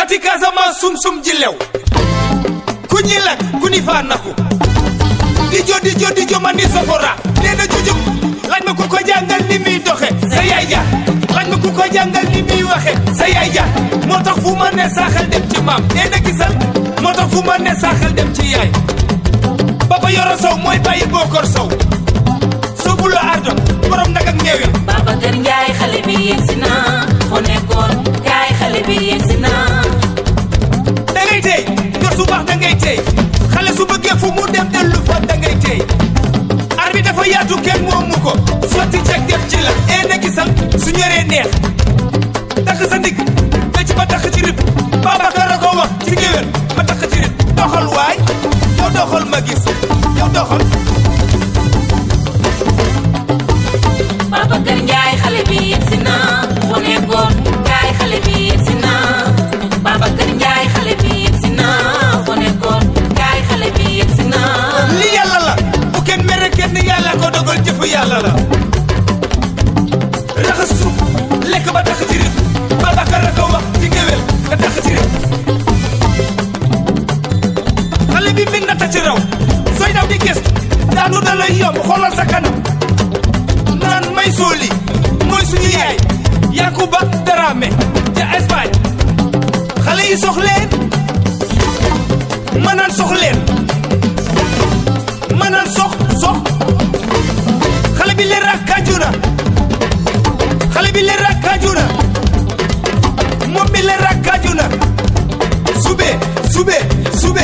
fati Casamance sum-sum ji lew ku ñi lak ku ni faa naku di jo di jo di jo man ni safora nee na jujub laaj ma ku ko jàngal ni muy doxe sa yaay ja laaj ma ku ko jàngal ni muy waxe sa yaay ja moo tax fu ma ne saaxal dem ci maam nee na gisal moo tax fu ma ne saaxal dem ci yaay Papa Yoro Sow mooy bàyyi Bokor Sow soobu la ardo borom nag ak ñeewi Babacar Ndiaye xale bi yegsi na foo nekkoon kaay xale bi yegsi na da ngay tey yor su baax da ngay tey xale su bëggee fu mu dem dellu fa da ngay tey ar bi dafa yaatu kenn moomu ko sotti ceg def ci la ee na gisal su ñoree neex takk sa ndig fecc ba takk ci rib Babacar a ko wax ci géwél ma takk ci rib doxal waay yow doxal ma gis yow doxal Babacar Ndiaye xale bi yegsi na foo nekkoon kaay xale bi yegsi na Babacar Ndiaye xale bi yegsi na foo nekkoon kaay xale bi yegsi na li yàlla la bu kenn mere kenn yàlla ko dogal jëfu yàlla la raxas suuf lekk ba tax ci rib Babacar a ko wax ci géwél nga tax ci rib xale bi min na ta ci raw sooy daw di gëstu daanu da lay yomb xoolal sa kanam naan may sooli mooy suñu yaay Yakuba Darame ca Espagne xale yi sox leen ma naan sox leen ma naan sox sox xale bi leer ak kaajuna xale bi leer ak kaajuna moom mi leer ak kaajuna sube sube sube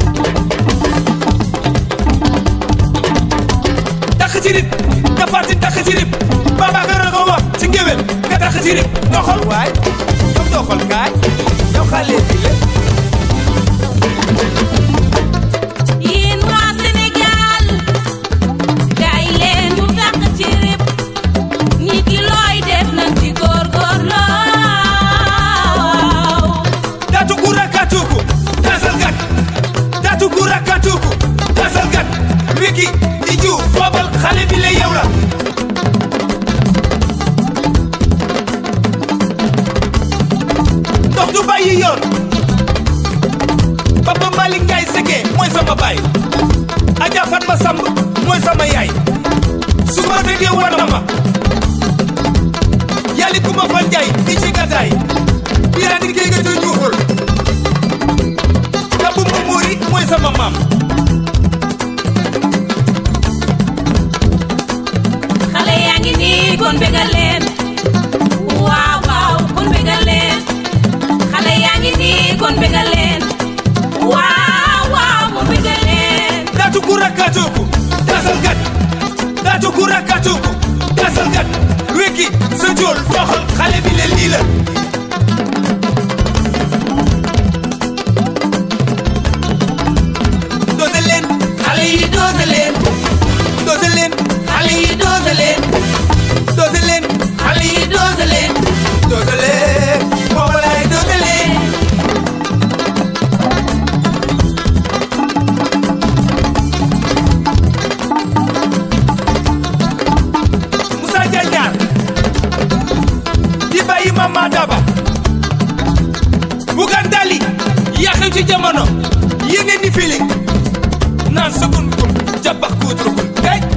tax ci rib dafaati tax ci rib Babacar a ko wax ci ngéwél nga tax ci rib doxal waay yow doxal kaay yow xale bi le yéen waa Sénégal kaay leen ñu tàq ci rib nit ki looy def nañ ci góorgóorloo Tatu kura katuku tasal gat Tatu kura katuku tasal gat wiki di ju foobal xale bi la yow la ndox du bàyyi yoon Papa Malick Ndiaye Sege mooy sama baay Adja Fatma Samb mooy sama yaay su ma déggee war na ma yàlli ku ma fa Ndiaye di ci gàddaay biraa di géej ga ca ñuuxul Kabu Mumuri mooy sama maam xale yaa ngi nii kon bégal leen waaw waaw kon bégal leen xale yaa ngi nii kon bégal leen waaw waaw kon bégal leen Tatu kura katuku tasal gat Tatu kura katuku tasal gat wiki sa jool doxal xale bi le lii la doose leen xale yi doose leen doose leen xale yi doose leen doose leen xale yi doose leen doose leen booba laay doose leen Moussa Diagne di bàyyi Mama Daba Bougane Dali yàqew ci jamono yéene ni feeling naan sukun kun jàppax kuutrukun kay